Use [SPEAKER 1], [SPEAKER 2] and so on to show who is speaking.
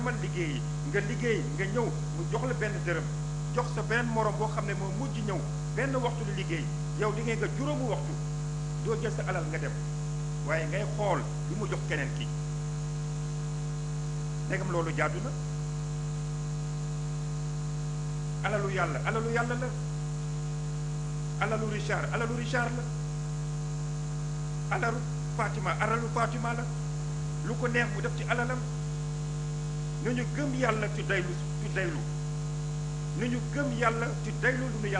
[SPEAKER 1] man liggéeyi nga liggéey nga ñëw mu jox la benn dërëm jox sa benn morom boo xam ne moo mujj ñëw benn waxtu lu liggéey yow liggéey nga juróomu waxtu doo jël sa alal nga dem waaye ngay xool li mu jox keneen ki ndegam loolu jaadu na alalu yàlla alalu yàlla la alalu Richard alalu Richard la alalu Fatima alalu Fatima la lu ko neex mu def ci alalam nu ñu gëm yàlla ci daylu ci daylu nu ñu gëm yàlla ci daylu lu nu yàlla